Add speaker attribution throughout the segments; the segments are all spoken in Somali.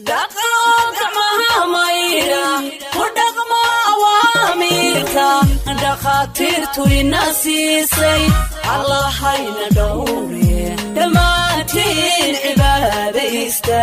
Speaker 1: dhaqo gacmaha maydha ku dhaqmo awaamiirka dhakhaatiirtu ina siisay allahayna dhowre dhammaantiin cibaadaysta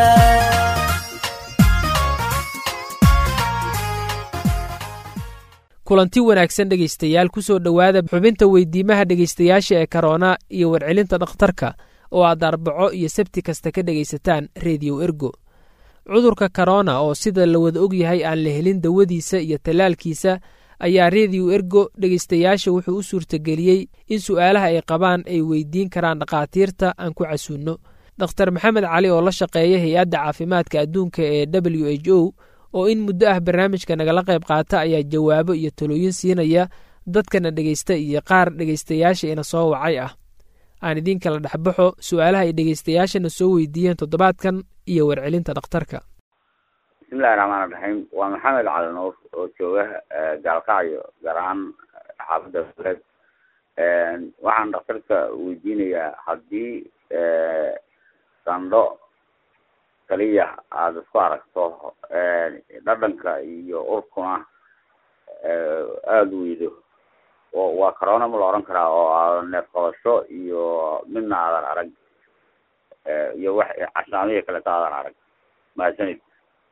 Speaker 2: kulanti wanaagsan dhegaystayaal ku soo dhowaada xubinta weydiimaha dhegaystayaasha ee karoona iyo warcelinta dhakhtarka oo aad arbaco iyo sabti kasta ka dhegaysataan rediyo ergo cudurka korona oo sida la wada ogyahay aan la helin dawadiisa iyo tallaalkiisa ayaa rediyo ergo dhegaystayaasha wuxuu u suurtageliyey in su'aalaha ay qabaan ay weydiin karaan dhakhaatiirta aan ku casuunno dokhtar maxamed cali oo la shaqeeya hay-adda caafimaadka adduunka ee w h o oo in muddo ah barnaamijka nagala qayb qaata ayaa jawaabo iyo talooyin siinaya dadkana dhegaysta iyo qaar dhegaystayaasha ina soo wacay ah aan idiin kala dhexbaxo su'aalaha ay dhegaystayaashana soo weydiiyeen toddobaadkan iyo warcelinta dhakhtarka
Speaker 3: bismillahi raxmaan raxiim waa maxamed cali nuur oo jooga gaalkacyo gaar ahaan xaafadda faleed waxaan dhakhtarka weydiinayaa haddii sandho kaliya aada isku aragto dhadhanka iyo urkuna aada u weydo waa corona ma la oran karaa oo aadan neef qabasho iyo midna aadan arag iyo wax cashaamihii kaleta aadan arag mahadsanid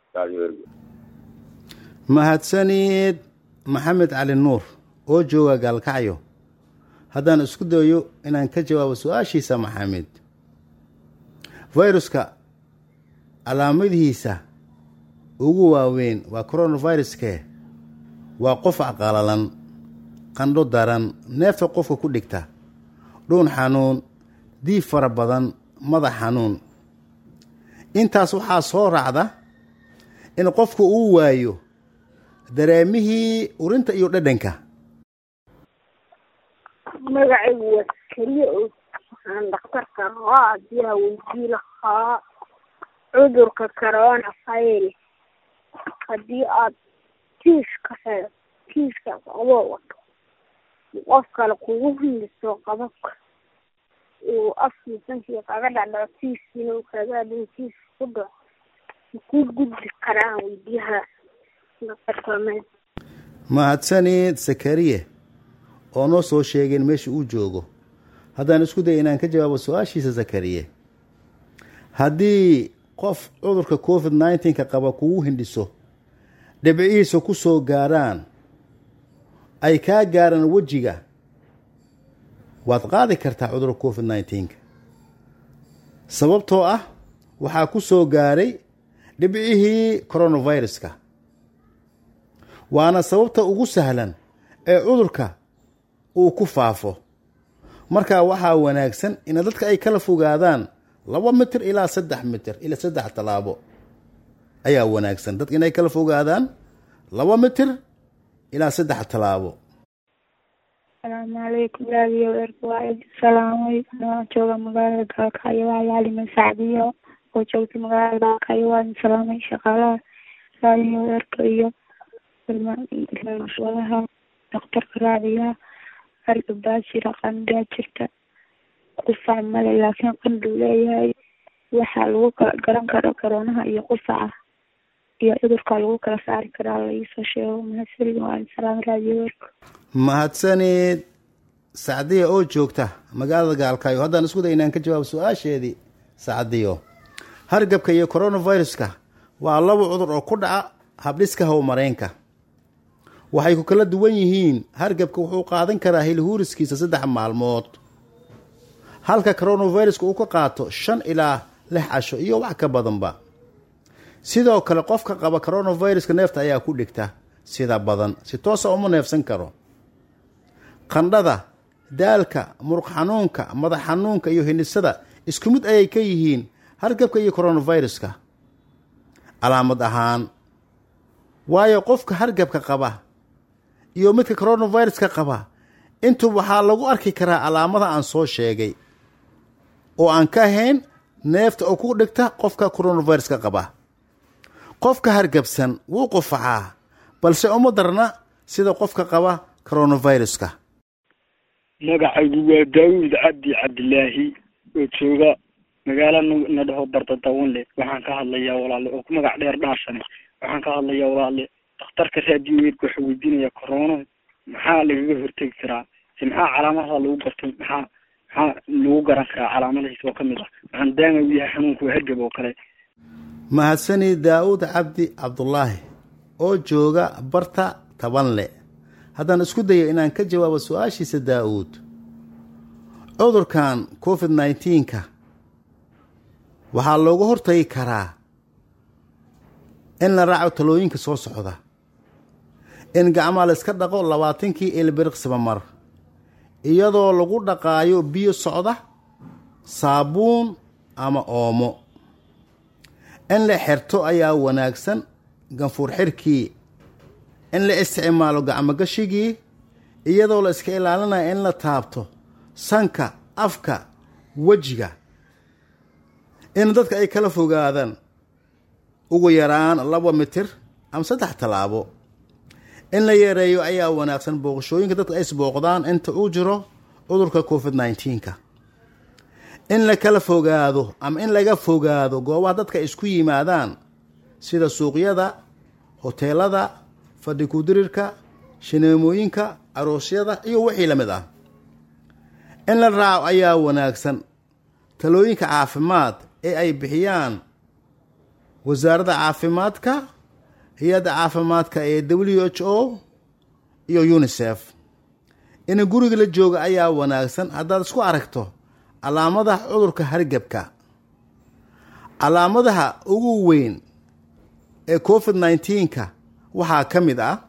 Speaker 4: mahadsanid maxamed cali nuur oo jooga gaalkacyo haddaan isku dayo inaan ka jawaabo su-aashiisa maxamed viruska calaamadihiisa ugu waaweyn waa coronaviruske waa qofac qalalan qandho daran neefta qofka ku dhigta dhuun xanuun diib fara badan madax xanuun intaas waxaa soo raacda in qofku uu waayo dareemihii urinta iyo dhadhanka
Speaker 5: magacaygu waa keliya oo waxaan dhakhtarka rabaa adiyaa weydii lahaa cudurka corona virus haddii aad kiiska he kiiskaas adoo wato qof kale kugu hiliso qababka uu afkiisankii kaga dhacdhaco kiiskiina uu kaga adhin kiiska ku dhaco ku gudbi karaan weydiyaha dhakhtarka
Speaker 4: mahadsanid sakariye oo noo soo sheegeen meesha uu joogo haddaan isku daya inaan ka jawaabo su-aashiisa sakariye haddii qof cudurka covid nneteen-ka qaba kugu hindhiso dhibcihiisa ku soo gaaraan ay kaa gaaraan wejiga waad qaadi kartaa cudurka covid nneteen-ka sababtoo ah waxaa ku soo gaaray dhibcihii coronaviruska waana sababta ugu sahlan ee cudurka uu ku faafo marka waxaa wanaagsan in dadka ay kala fogaadaan laba mitir ilaa saddex mitir ilaa saddex tallaabo ayaa wanaagsan dadka inay kala fogaadaan laba mitir ilaa saddex tallaabo
Speaker 6: asalaamu calaykum raadiyo erka waa idi salaamay anoo jooga magaalada gaalkacyo waa yaalima sacdiyo oo joogta magaalada gaalkacyo waa idin salaamay shaqaalaha raadiyo erka iyo barnaamijyadaha dhakhtarka raadiyaha harga baa jira qandaa jirta qufac male laakiin qanduu leeyahay waxaa lagu kala garan karo karoonaha iyo qufaca iyo cudurka lagu kala saari karaa laiisoo sheego mahadsanid waa idin salaamay raadiyo erka
Speaker 4: mahadsanid sacdiya oo joogta magaalada gaalkaayo haddaan isku day inaan ka jawaabo su-aasheedii sacdiyo hargabka iyo coronaviruska waa laba cudur oo ku dhaca habdhiska howmareenka waxay ku kala duwan yihiin hargabka wuxuu qaadan karaa hilhuuriskiisa saddex maalmood halka coronaviruska uu ka qaato shan ilaa lix casho iyo wax ka badanba sidoo kale qofka qaba coronaviruska neefta ayaa ku dhigta sida badan si toosa uma neefsan karo qandhada daalka muruq xanuunka madax xanuunka iyo hindhisada isku mid ayay ka yihiin hargabka iyo coronaviruska calaamad ahaan waayo qofka hargabka qaba iyo midka coronaviruska qaba intu waxaa lagu arki karaa calaamada aan soo sheegay oo aan ka ahayn neefta oo ku dhigta qofka coronaviruska qaba qofka hargabsan wuu qufacaa balse uma darna sida qofka qaba coronaviruska
Speaker 7: magacaygu waa daawud cabdi cabdilaahi oo jooga magaalo na dhaho bardadawanle waxaan ka hadlayaa walaale oo ku magac dheer dhaashane waxaan ka hadlayaa walaale dhakhtarka raadiyo weerka waxaa weydiinaya corona maxaa lagaga hortegi karaa si maxaa calaamadaha lagu gartay maxaa maxaa lagu garan karaa calaamadihiis oo kamid ah waxaan daama u yahay xanuunka waa hargab oo kale
Speaker 4: mahadsani daa'uud cabdi cabdulaahi oo jooga barta tabanle haddaan isku dayo inaan ka jawaabo su-aashiisa daa'uud cudurkan covid nneteen-ka waxaa looga hortagi karaa in la raaco talooyinka soo socda in gacmaha la iska dhaqo labaatankii ilbiriqsiba mar iyadoo lagu dhaqaayo biyo socda saabuun ama oomo in la xirto ayaa wanaagsan ganfuur xirkii in la isticmaalo gacmogashigii iyadoo la iska ilaalinaya in la taabto sanka afka wejiga in dadka ay kala fogaadaan ugu yaraan laba mitir ama saddex tallaabo in la yareeyo ayaa wanaagsan booqashooyinka dadka ay isbooqdaan inta uu jiro cudurka covid nneteen-ka in la kala fogaado ama in laga fogaado goobaha dadka ay isku yimaadaan sida suuqyada hoteelada fadhi kudirirka shineemooyinka aroosyada iyo wixii la mid ah in la raaco ayaa wanaagsan talooyinka caafimaad ee ay bixiyaan wasaaradda caafimaadka hay-adda caafimaadka ee w h o iyo unisef in guriga la jooga ayaa wanaagsan haddaad isku aragto calaamadaha cudurka hargebka calaamadaha ugu weyn ee covid nneteen-ka waxaa ka mid ah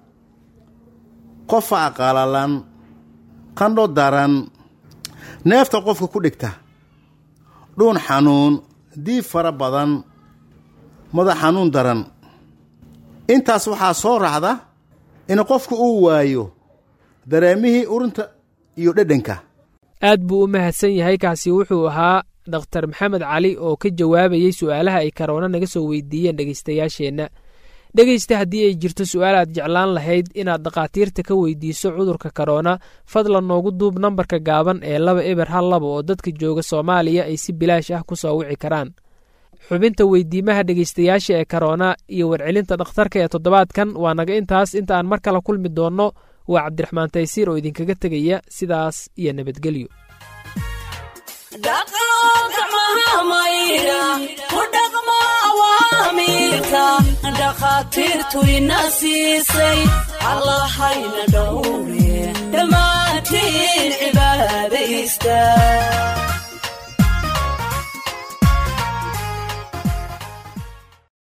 Speaker 4: qofac qalalan qandho daran neefta qofka ku dhigta dhuun xanuun diib fara badan madax xanuun daran intaas waxaa soo raacda in qofka uu waayo dareemihii urinta iyo dhedhanka
Speaker 2: aad buu u mahadsan yahay kaasi wuxuu ahaa dhakhtar maxamed cali oo ka jawaabayey su'aalaha ay karoona naga soo weydiiyeen dhegaystayaasheenna dhegaysta haddii ay jirto su-aal aad jeclaan lahayd inaad dhakhaatiirta ka weydiiso cudurka karoona fadlan noogu duub nambarka gaaban ee laba eber hal laba oo dadka jooga soomaaliya ay si bilaash ah ku soo wici karaan xubinta weydiimaha dhegaystayaasha ee karoona iyo warcelinta dhakhtarka ee toddobaadkan waa naga intaas inta aan mar kale kulmi doonno waa cabdiraxmaan taysiir oo idinkaga tegaya sidaas iyo nabadgelyo
Speaker 1: dhakhaatiirtu ina siisay allahayna dhowre dhammaantiin cibaadaysta